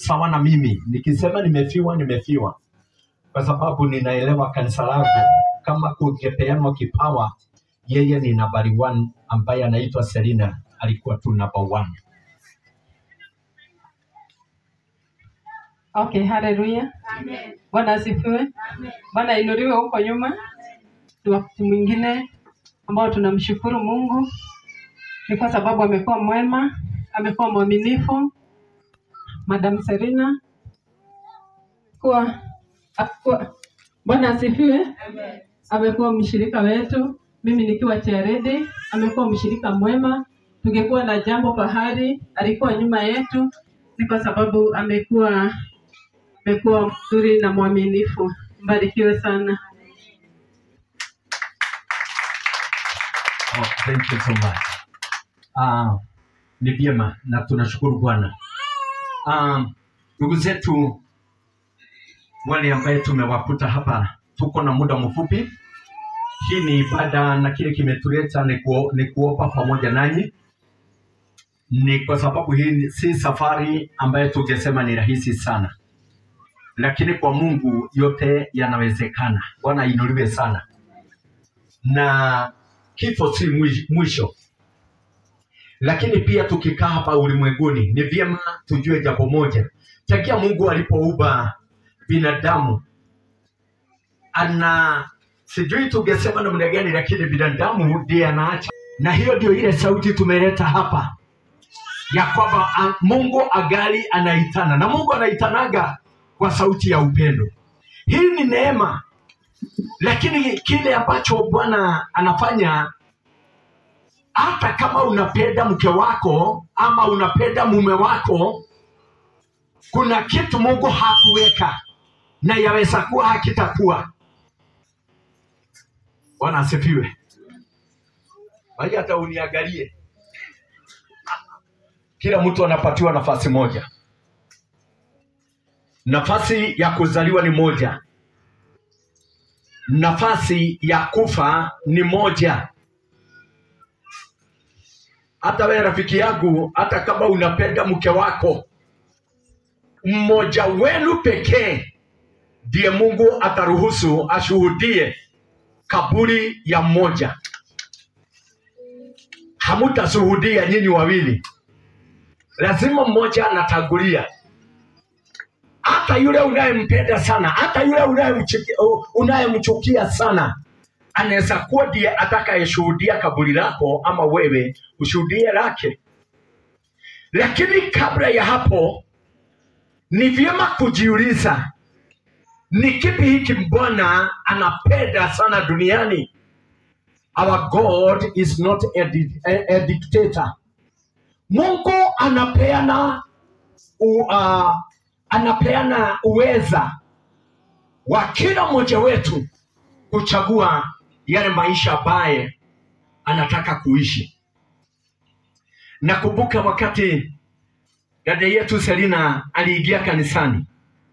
sawa na mimi. Nikisema nimefiwa, nimefiwa, kwa sababu ninaelewa kanisa langu, kama kungepeanwa kipawa, yeye ni nambari one ambaye anaitwa Selina alikuwa tu number one. Okay, haleluya. Bwana asifiwe. Bwana inuliwe huko nyuma. Ni wakati mwingine ambao tunamshukuru Mungu ni kwa sababu amekuwa mwema, amekuwa mwaminifu. Madam Serena kuwa, kuwa Bwana asifiwe. Amekuwa mshirika wetu, mimi nikiwa Cheredi, amekuwa mshirika mwema. Tungekuwa na jambo pahali, alikuwa nyuma yetu, ni kwa sababu amekuwa amekuwa mzuri na mwaminifu. Mbarikiwe sana. Oh, thank you so much. Ah, ni vyema na tunashukuru Bwana. Ah, ndugu zetu wale ambaye tumewakuta hapa, tuko na muda mfupi. Hii ni ibada na kile kimetuleta ni, kuo, ni kuopa pamoja nanyi, ni kwa sababu hii ni- si safari ambayo tungesema ni rahisi sana, lakini kwa Mungu yote yanawezekana. Bwana ainuliwe sana na kifo si mwi- mwisho, lakini pia tukikaa hapa ulimwenguni ni vyema tujue jambo moja. Tangia Mungu alipoumba binadamu, ana sijui tungesema namna gani, lakini binadamu ndiye anaacha, na hiyo ndio ile sauti tumeleta hapa ya kwamba a- Mungu agali anaitana, na Mungu anaitanaga kwa sauti ya upendo. Hii ni neema lakini kile ambacho Bwana anafanya, hata kama unapenda mke wako ama unapenda mume wako, kuna kitu Mungu hakuweka na yaweza kuwa hakitakuwa. Bwana asifiwe. Bali hata uniangalie, kila mtu anapatiwa nafasi moja. Nafasi ya kuzaliwa ni moja, nafasi ya kufa ni moja. Hata wewe rafiki yangu, hata kama unapenda mke wako, mmoja wenu pekee ndiye Mungu ataruhusu ashuhudie kaburi ya mmoja. Hamutashuhudia nyinyi wawili, lazima mmoja anatangulia. Hata yule unayempenda sana, hata yule unayemchuki- unayemchukia sana, anaweza kuwa ndiye atakayeshuhudia kaburi lako, ama wewe ushuhudie lake. Lakini kabla ya hapo, ni vyema kujiuliza ni kipi hiki Bwana anapenda sana duniani. Our God is not a, di- a, a dictator. Mungu anapeana u, uh, anapeana uweza wa kila mmoja wetu kuchagua yale maisha ambaye anataka kuishi. Nakumbuka wakati dada yetu Selina aliingia kanisani,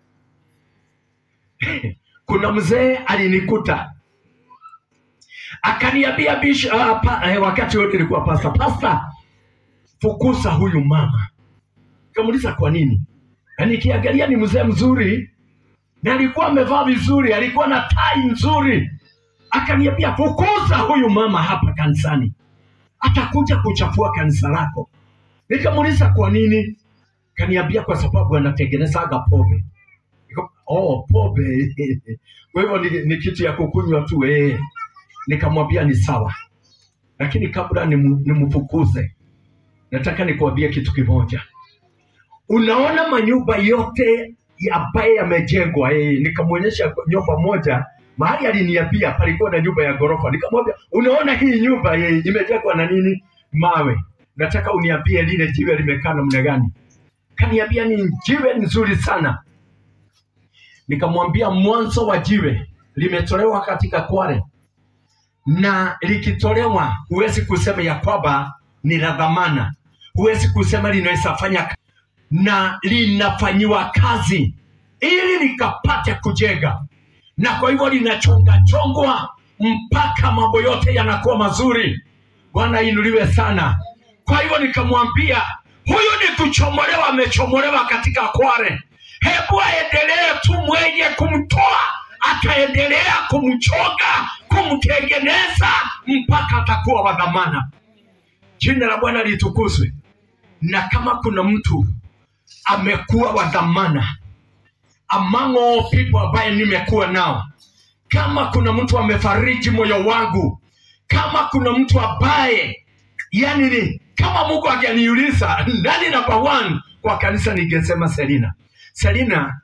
kuna mzee alinikuta akaniambia bish, uh, pa, eh, wakati wote ilikuwa pasta pasta, fukuza huyu mama. Kamuuliza kwa nini? Na nikiangalia ni mzee mzuri na alikuwa amevaa vizuri, alikuwa na tai nzuri. Akaniambia fukuza huyu mama hapa kanisani, atakuja kuchafua kanisa lako. Nikamuuliza kwa nini? Kaniambia kwa sababu anatengenezaga pombe. Nika- Oh, pombe kwa hivyo ni, ni kitu ya kukunywa tu eh. Nikamwambia ni sawa, lakini kabla nimu- nimfukuze, nataka nikuambie kitu kimoja. Unaona manyumba yote ya- ambaye yamejengwa eh, nikamwonyesha nyumba moja mahali aliniambia palikuwa na nyumba ya ghorofa. Nikamwambia unaona hii nyumba eh, imejengwa na nini? Mawe. Nataka uniambie lile jiwe limekaa namna gani? Kaniambia ni jiwe nzuri sana. Nikamwambia mwanzo wa jiwe limetolewa katika Kware, na likitolewa huwezi kusema ya kwamba ni la dhamana, huwezi kusema linaweza fanya ka- na linafanyiwa kazi ili likapate kujenga, na kwa hivyo linachonga chongwa mpaka mambo yote yanakuwa mazuri. Bwana inuliwe sana. Kwa hivyo nikamwambia huyu ni kuchomolewa amechomolewa katika kware hebu aendelee tu mwenye kumtoa ataendelea kumchoga kumtengeneza mpaka atakuwa wa dhamana jina la bwana litukuzwe na kama kuna mtu amekuwa wa dhamana among all people ambaye nimekuwa nao kama kuna mtu amefariji moyo wangu kama kuna mtu ambaye yani ni kama mungu angeniuliza nani namba one kwa kanisa ningesema selina selina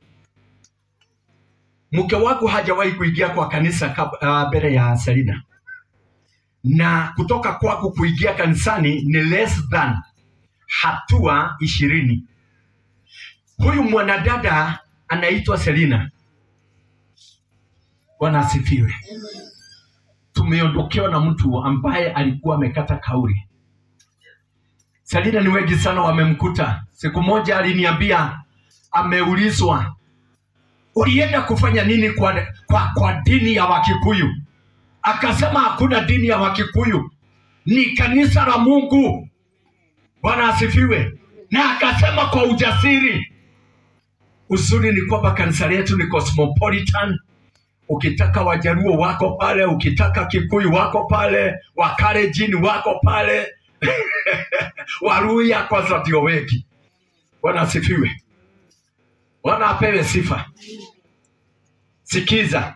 mke wangu hajawahi kuingia kwa kanisa kab- ah, mbele ya selina na kutoka kwangu kuingia kanisani ni less than hatua ishirini huyu mwanadada anaitwa selina bwana asifiwe tumeondokewa na mtu ambaye alikuwa amekata kauli selina ni wengi sana wamemkuta siku moja aliniambia ameulizwa ulienda kufanya nini kwa, kwa, kwa dini ya wakikuyu akasema hakuna dini ya wakikuyu ni kanisa la mungu bwana asifiwe na akasema kwa ujasiri uzuri ni kwamba kanisa letu ni cosmopolitan ukitaka wajaruo wako pale ukitaka kikuyu wako pale wakarejini wako pale waruya kwanza ndio wengi bwana asifiwe bwana apewe sifa sikiza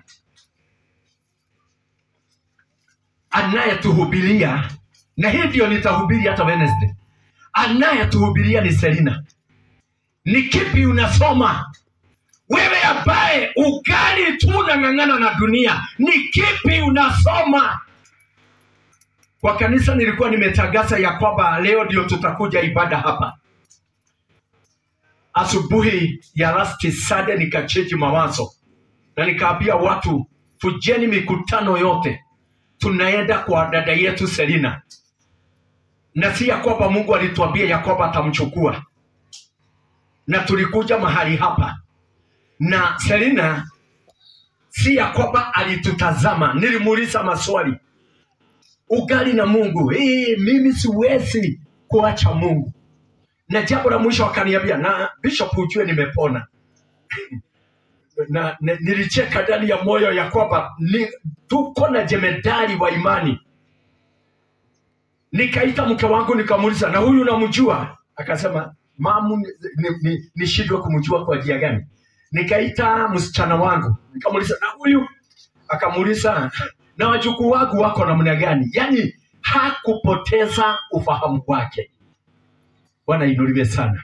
anayetuhubiria na hii ndio nitahubiri hata wednesday anayetuhubiria ni selina ni kipi unasoma wewe ambaye ugali tu unang'ang'ana na dunia ni kipi unasoma kwa kanisa nilikuwa nimetangaza ya kwamba leo ndio tutakuja ibada hapa asubuhi ya last Sunday nikacheji mawazo na nikaambia watu fujeni mikutano yote tunaenda kwa dada yetu selina na si ya kwamba mungu alituambia ya kwamba atamchukua na tulikuja mahali hapa na selina si ya kwamba alitutazama nilimuuliza maswali ugali na mungu hii mimi siwezi kuacha mungu na jambo la mwisho akaniambia na bishop ujue nimepona na, na nilicheka ndani ya moyo ya kwamba ni, tuko na jemedari wa imani nikaita mke wangu nikamuuliza na huyu namjua akasema mamu nishindwe ni, ni, nishindwe kumjua kwa njia gani nikaita msichana wangu nikamuuliza na huyu akamuuliza na wajukuu wangu wako namna gani yaani hakupoteza ufahamu wake bwana inuliwe sana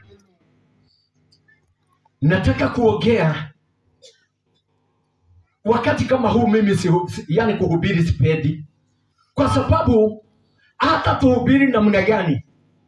nataka kuongea wakati kama huu mimi si, si, yani kuhubiri sipendi kwa sababu hata tuhubiri namna gani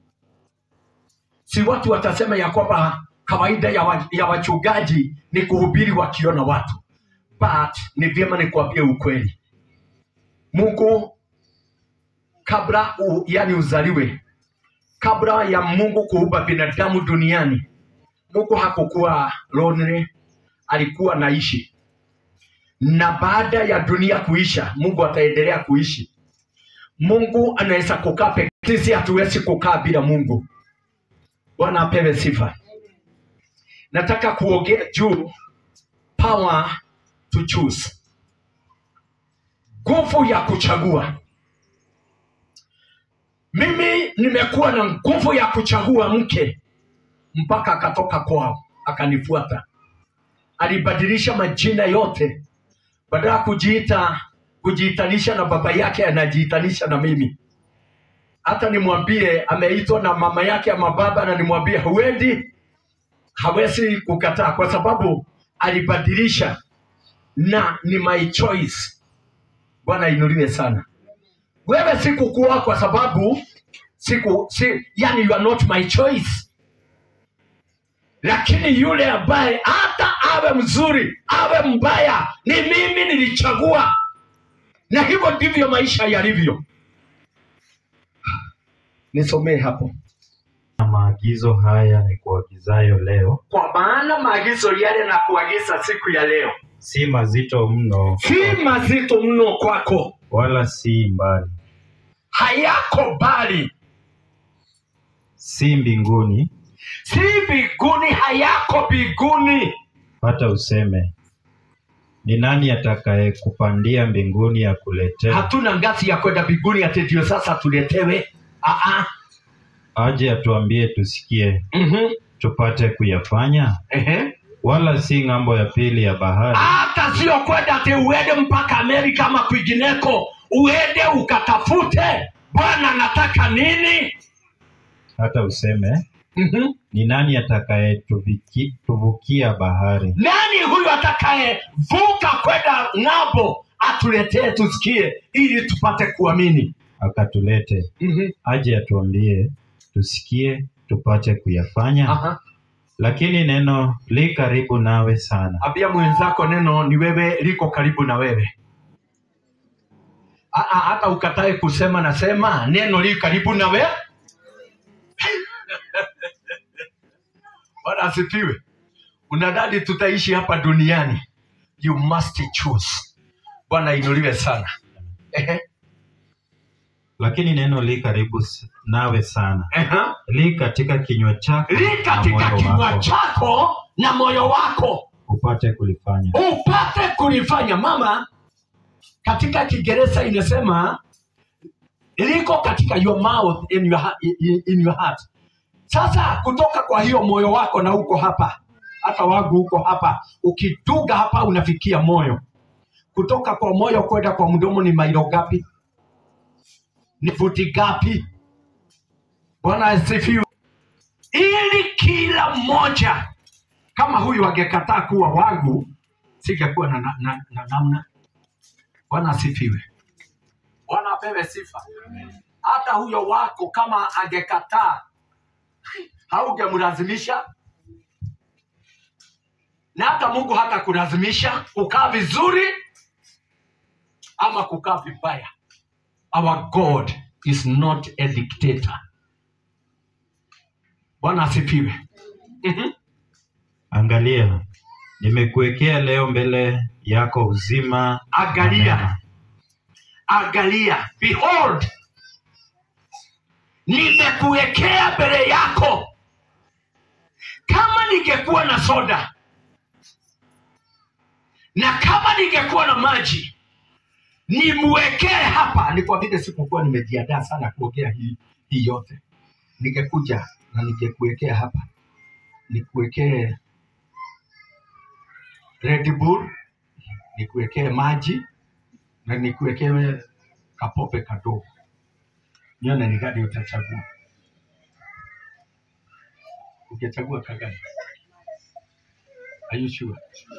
si watu watasema ya kwamba kawaida ya, wa, ya wachungaji ni kuhubiri wakiona watu but ni vyema nikuambie ukweli mungu kabla u, yani uzaliwe kabla ya mungu kuumba binadamu duniani mungu hakukuwa lonely alikuwa naishi na baada ya dunia kuisha mungu ataendelea kuishi mungu anaweza kukaa peke sisi hatuwezi kukaa bila mungu bwana apewe sifa nataka kuongea juu power to choose nguvu ya kuchagua mimi nimekuwa na nguvu ya kuchagua mke mpaka akatoka kwao akanifuata alibadilisha majina yote badala ya kujiita kujiitanisha na baba yake anajiitanisha na mimi hata nimwambie ameitwa na mama yake ama baba na nimwambie huendi hawezi kukataa kwa sababu alibadilisha na ni my choice bwana inuliwe sana wewe sikukuwa kwa sababu siku si, yani you are not my choice lakini yule ambaye hata awe mzuri awe mbaya ni mimi nilichagua na hivyo ndivyo maisha yalivyo nisomee hapo na maagizo haya ni kuagizayo leo kwa maana maagizo yale na kuagiza siku ya leo si mazito mno si mazito mno kwako wala si mbali hayako bali si mbinguni, si mbinguni, hayako mbinguni. hata useme ni nani atakayekupandia mbinguni akuletee, Hatuna ngazi ya kwenda mbinguni ati ndio sasa tuletewe. Aa, aje atuambie tusikie, mhm, tupate kuyafanya, ehe. wala si ng'ambo ya pili ya bahari, hata sio kwenda ati uende mpaka Amerika ama kwingineko, uende ukatafute Bwana anataka nini. hata useme Mhm. ni nani atakayetuvukia bahari, Nani huyu atakayevuka kwenda ng'ambo atuletee tusikie, ili tupate kuamini. akatulete, Mhm. aje atuambie tusikie, tupate kuyafanya. Aha. Lakini neno li karibu nawe sana, Ambia mwenzako neno ni wewe, liko karibu na wewe. Aa, hata ukatae kusema nasema neno li karibu na wewe. Bwana asifiwe. Unadhani tutaishi hapa duniani? You must choose. Bwana inuliwe sana. Ehe, lakini neno li karibu s- nawe sana, ehe. li katika kinywa chako Li na katika moyo kinywa wako, chako na moyo wako upate kulifanya. upate kulifanya. Mama, katika Kiingereza inasema liko katika your mouth in your, ha- in, in your heart. Sasa kutoka kwa hiyo moyo wako na uko hapa, hata wangu huko hapa, ukiduga hapa unafikia moyo. Kutoka kwa moyo kwenda kwa mdomo ni mailo gapi? Ni futi gapi? Bwana asifiwe. Ili kila mmoja kama huyu angekataa kuwa wangu, singekuwa na, na, na, na namna. Bwana asifiwe. Bwana apewe sifa. Hata huyo wako kama angekataa, haugemlazimisha, na hata Mungu hata kulazimisha kukaa vizuri ama kukaa vibaya. Our God is not a dictator. Bwana asifiwe. Mhm. Angalia, nimekuwekea leo mbele yako uzima na Angalia, mema. angalia, behold, nimekuwekea mbele yako. Kama ningekuwa na soda na kama ningekuwa na maji nimwekee hapa, ni kwa vile sikukuwa nimejiandaa sana kuongea hii, hii yote, ningekuja na ningekuwekea hapa, nikuwekee Red Bull, nikuwekee maji na nikuwekee kapope kadogo, nione ni gani utachagua. Ungechagua kagani? Are you sure?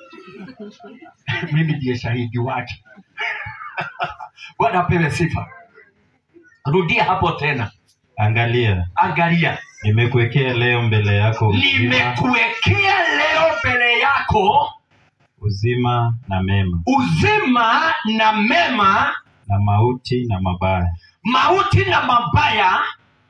Mimi ndiye shahidi wake. Bwana apewe sifa. Rudia hapo tena, Angalia, angalia, nimekuwekea leo mbele yako uzima, nimekuwekea leo mbele yako uzima na mema, uzima na mema, na mauti na mabaya. mauti na mabaya.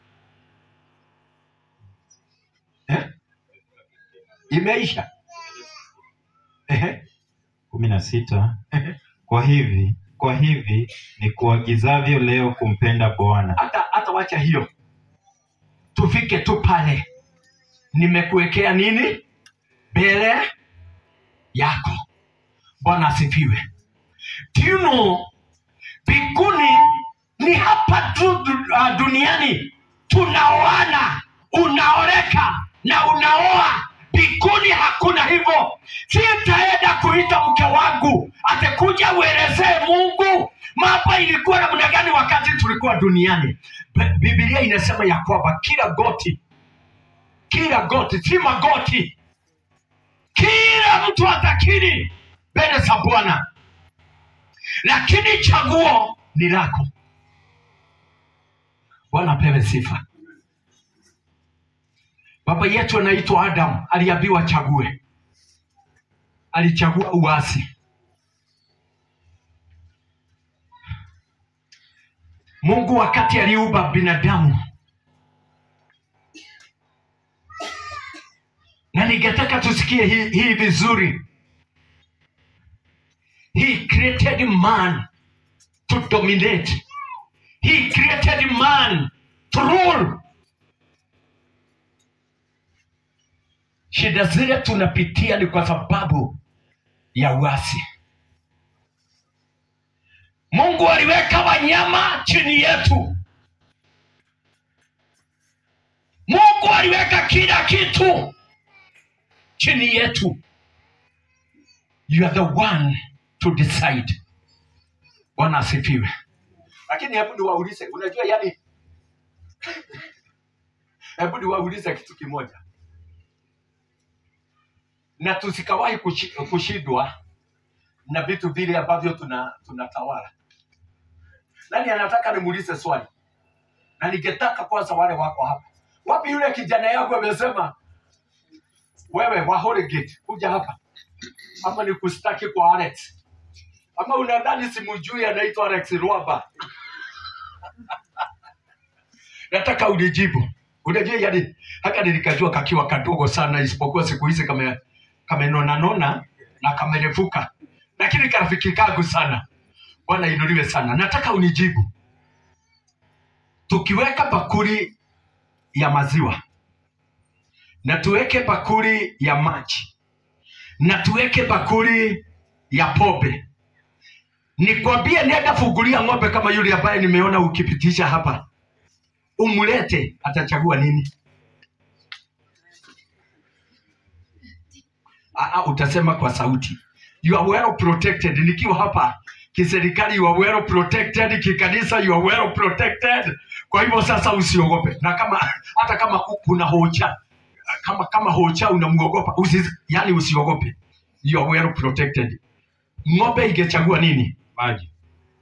Eh? Imeisha. Ehe, kumi na sita. ehe. Kwa hivi kwa hivi ni kuagizavyo leo kumpenda Bwana hata hata wacha hiyo, tufike tu pale, nimekuwekea nini mbele yako. Bwana asifiwe. Do you know, mbinguni ni hapa tu du- ah, duniani tunaoana, unaoreka na unaoa. Mbinguni hakuna hivyo. Sitaenda kuita mke wangu atakuja uelezee Mungu mambo ilikuwa namna gani wakati tulikuwa duniani. Bi- Biblia inasema ya kwamba kila goti, kila goti, si magoti, kila mtu atakiri mbele za Bwana, lakini chaguo ni lako. Bwana apewe sifa. Baba yetu anaitwa Adamu, aliambiwa chague, alichagua uasi. Mungu wakati aliumba binadamu, na ningetaka tusikie hii, hii vizuri. He created man to dominate. He created man to rule. shida zile tunapitia ni kwa sababu ya uasi mungu aliweka wanyama chini yetu mungu aliweka kila kitu chini yetu you are the one to decide bwana asifiwe lakini hebu niwaulize unajua yani hebu niwaulize kitu kimoja na tusikawahi kushi- kushindwa na vitu vile ambavyo tuna tunatawala nani anataka nimuulize swali na ningetaka kwanza wale wako hapa wapi yule kijana yangu amesema wewe wa Holy Gate kuja hapa ama ni kustaki kwa Alex ama unadhani simujui anaitwa Alex Rwaba nataka unijibu unajua yani haka nilikajua kakiwa kadogo sana isipokuwa siku hizi kame kamenona nona na kamerefuka lakini karafiki kangu sana bwana inuliwe sana nataka unijibu tukiweka bakuli ya maziwa na tuweke bakuli ya maji na tuweke bakuli ya pombe nikwambie nenda fungulia ng'ombe kama yule ambaye nimeona ukipitisha hapa umlete atachagua nini Aa, utasema kwa sauti you are well protected nikiwa hapa kiserikali you are well protected kikanisa you are well protected kwa hivyo sasa usiogope na kama hata kama ku- kuna hocha kama kama hocha unamwogopa usi, yani usiogope you are well protected ng'ombe ingechagua nini maji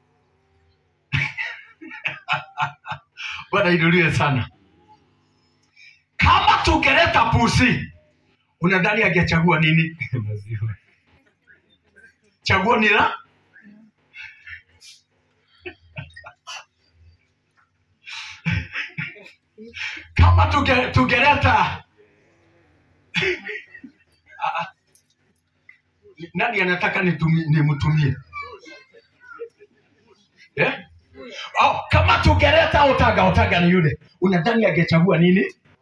bwana inuliwe sana kama tungeleta pusi unadhani angechagua nini maziwa chaguo ni la kama tuge, tugeleta Ah, ah. nani anataka nitumi- nimtumie eh? oh, kama tugeleta otaga otaga ni yule unadhani angechagua nini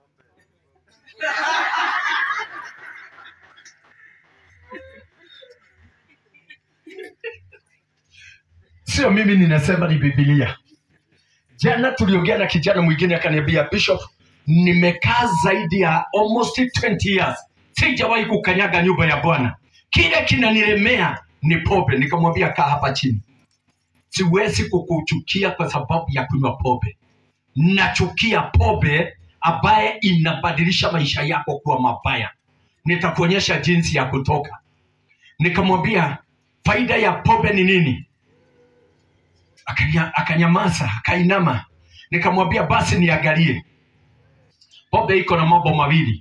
sio mimi ninasema ni bibilia jana tuliongea na kijana mwingine akaniambia bishop nimekaa zaidi ya almost 20 years sijawahi kukanyaga nyumba ya bwana kile kinanilemea ni pombe nikamwambia kaa hapa chini siwezi kukuchukia kwa sababu ya kunywa pombe nachukia pombe ambaye inabadilisha maisha yako kuwa mabaya nitakuonyesha jinsi ya kutoka nikamwambia faida ya pombe ni nini Akanya- akanyamaza akainama nikamwambia basi niangalie pombe iko na mambo mawili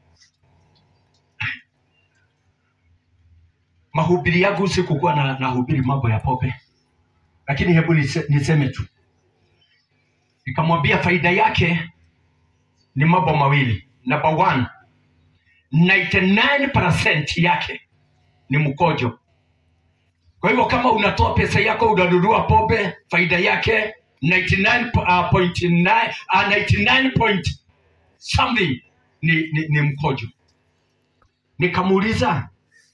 mahubiri yangu sikukuwa na nahubiri mambo ya pombe lakini hebu nise, niseme tu nikamwambia faida yake ni mambo mawili number one 99% yake ni mkojo kwa hivyo kama unatoa pesa yako unanunua pombe faida yake 99.9 uh, 99 point something ni, ni, ni mkojo nikamuuliza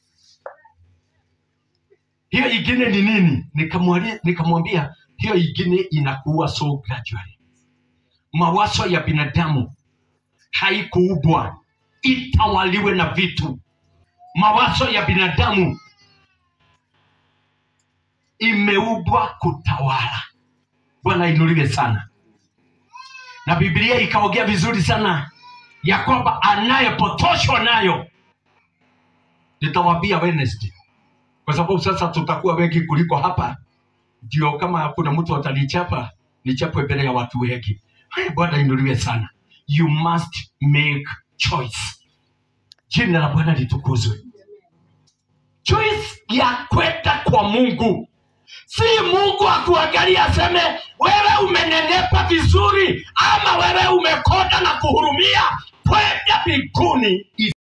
hiyo ingine ni nini Nikamwali- nikamwambia hiyo ingine inakuwa so gradually mawazo ya binadamu haikuubwa itawaliwe na vitu mawazo ya binadamu imeubwa kutawala bwana inuliwe sana na biblia ikaongea vizuri sana ya kwamba anayepotoshwa nayo nitawambia wednesday kwa sababu sasa tutakuwa wengi kuliko hapa ndio kama kuna mtu atanichapa nichapwe mbele ya watu wengi haya bwana inuliwe sana you must make choice jina la bwana litukuzwe choice ya kwenda kwa mungu si mungu akuangalia aseme wewe umenenepa vizuri ama wewe umekonda na kuhurumia kwenda mbinguni